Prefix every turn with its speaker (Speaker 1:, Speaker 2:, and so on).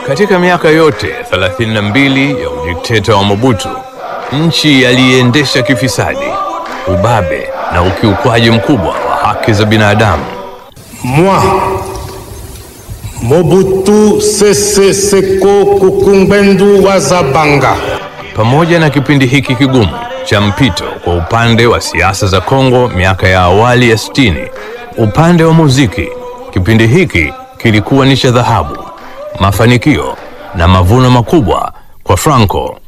Speaker 1: Katika miaka yote 32 ya udikteta wa Mobutu, nchi yaliendesha kifisadi, ubabe na ukiukwaji mkubwa wa haki za binadamu.
Speaker 2: Moi, Mobutu Sese Seko Kukungbendu wa Zabanga,
Speaker 1: Pamoja na kipindi hiki kigumu cha mpito kwa upande wa siasa za Kongo miaka ya awali ya 60, upande wa muziki, kipindi hiki kilikuwa ni cha dhahabu, mafanikio na mavuno makubwa kwa Franco